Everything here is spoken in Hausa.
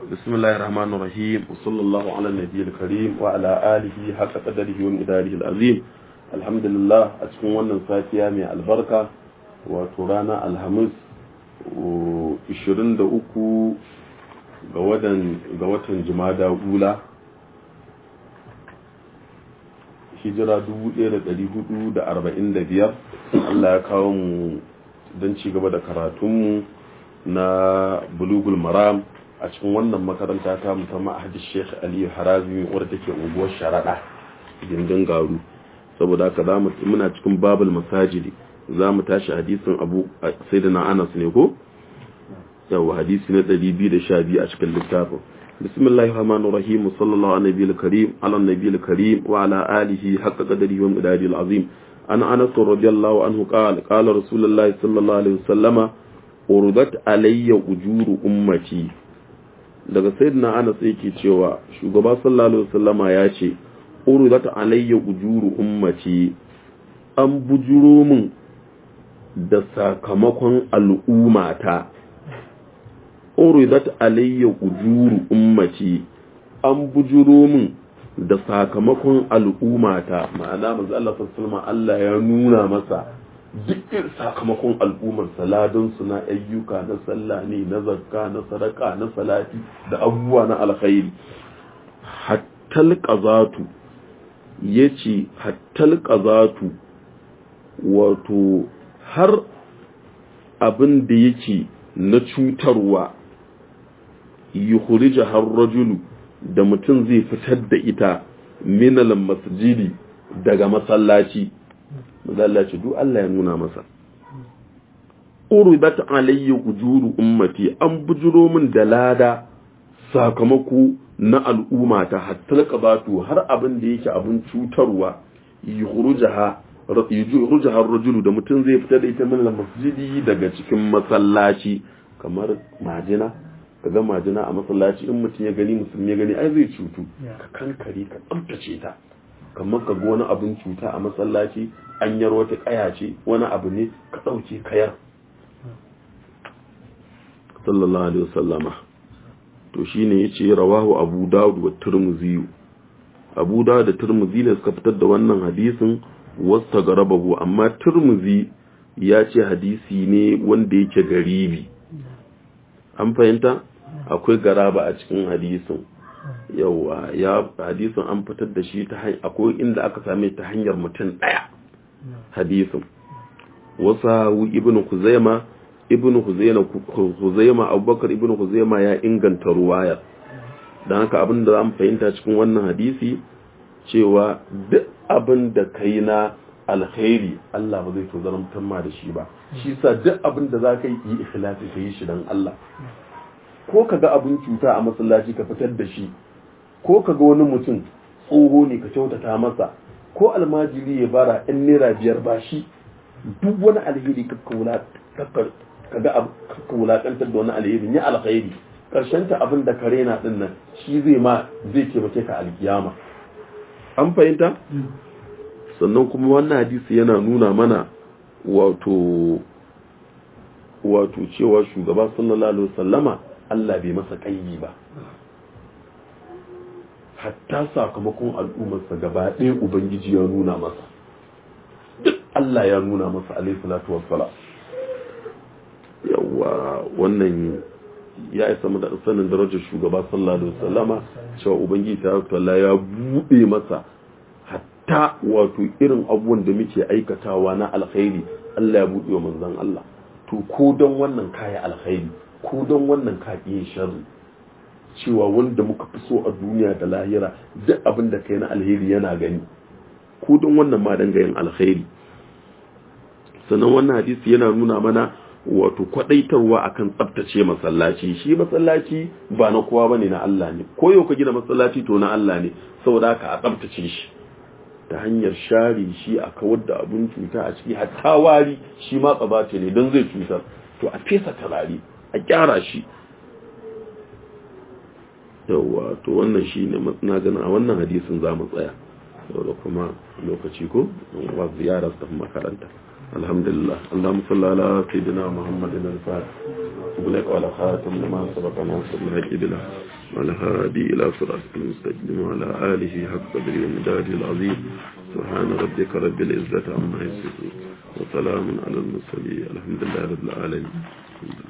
بسم الله الرحمن الرحيم وصلى الله على النبي الكريم وعلى آله حق قدره ومقداره العظيم الحمد لله أتكون wannan safiya mai albarka wato rana alhamis 23 ga watan ga watan jumada ula hijira 1445 Allah ya kawo mu don ci gaba da karatunmu na bulugul maram a cikin wannan makaranta ta mu ta ma'ahadi Sheikh Aliyu Harazi wadda take unguwar Sharaɗa gindin garu saboda haka za mu muna cikin babul masajidi za mu tashi hadisin Abu Sayyidina Anas ne ko yawa hadisi na 212 a cikin littafin bismillahir rahmanir rahim sallallahu alaihi wa karim ala nabiyil karim wa ala alihi haqqa qadrihi wa miqdarihi azim an Anas radiyallahu anhu qala qala rasulullahi sallallahu alaihi wasallama urdat alayya ujuru ummati daga sayyidina Anas yake cewa shugaba sallallahu alaihi wasallama ya ce urdat alayya ujuru ummati an bujuro min da sakamakon al'ummata urdat alayya ujuru ummati an bujuro min da sakamakon al'ummata ma'ana manzo Allah sallallahu Allah ya nuna masa dukkan sakamakon al'ummar saladun su na ayyuka na sallah ne na zakka na sadaka na salati da abubuwa na alkhairi hattal qazatu yace hattal qazatu wato har abin da yake na cutarwa yukhrija har rajulu da mutum zai fitar da ita minal masjidi daga masallaci masallaci duk Allah ya nuna masa uridat alayya ujuru ummati an bujuro min da lada sakamako na al'umma ta hatta qabatu har abin da yake abin cutarwa yukhrujaha yukhrujaha ar-rajulu da mutum zai fitar da ita minal masjidi daga cikin masallaci kamar majina ka ga majina a masallaci in mutum ya gani musulmi ya gani ai zai cutu ka kankare ka tsabtace ta kamar ka ga wani abin cuta a masallaci an yar wata kaya ce wani abu ne ka ɗauke kayar sallallahu alaihi wasallama to shine yace rawahu abu dawud wa tirmidhi abu dawud da tirmidhi ne suka fitar da wannan hadisin wasta garabahu amma tirmidhi ya ce hadisi ne wanda yake garibi an fahimta akwai garaba a cikin hadisin yawa ya hadisin an fitar da shi ta hanyar akwai inda aka same ta hanyar mutum daya hadisin wasa ibnu kuzaima ibnu huzaina huzaima abubakar ibnu huzaima ya inganta ruwayar dan haka abin da zamu fahimta cikin wannan hadisi cewa duk abin da kai na alkhairi Allah ba zai tozartar ma da shi ba shi sa duk abin da zaka yi ikhlasi ka yi shi dan Allah ko ka ga abin cuta a masallaci ka fitar da shi ko ka ga wani mutum tsoho ne ka kyautata masa ko almajiri ya bara in naira biyar ba shi duk wani alheri ka ga ka wulakantar da wani alheri ya alkhairi karshen ta abin da kare na din nan shi zai ma zai taimake ka alkiyama an fahimta sannan kuma wannan hadisi yana nuna mana wato wato cewa shugaba sallallahu alaihi wasallama Allah bai masa ƙayi ba hatta sakamakon al'ummarsa gaba ɗaya ubangiji ya nuna masa duk Allah ya nuna masa alaihi salatu wassalam yawa wannan ya isa mu da sanin darajar shugaba sallallahu alaihi wasallama cewa ubangiji ta Allah ya buɗe masa hatta wato irin abubuwan da muke aikatawa na alkhairi Allah ya buɗe wa manzon Allah to ko don wannan kaya alkhairi ko don wannan kaƙiyin sharri cewa wanda muka fi so a duniya da lahira duk abin da kai na alheri yana gani ko don wannan ma danga yin alkhairi sannan wannan hadisi yana nuna mana wato kwadaitarwa akan tsaftace masallaci shi masallaci ba na kowa bane na Allah ne ko yau ka gina masallaci to na Allah ne saboda haka a tsaftace shi ta hanyar share shi a kawar da abin cuta a ciki hatta wari shi ma tsabace ne don zai cutar to a fesa turare a kyara shi yauwa to wannan shi ne na gana a wannan hadisin za mu tsaya da kuma lokaci ko wa ziyara su tafi makaranta alhamdulillah allahumma salli ala sayyidina muhammadin al-fatih wa ala khatam lima sabaqana sallallahu alaihi wa sallam والهادي إلى صراطك المستقيم وعلى آله حق قدره ومداره العظيم سبحان ربك رب العزة عما يصفون وسلام على المرسلين الحمد لله رب العالمين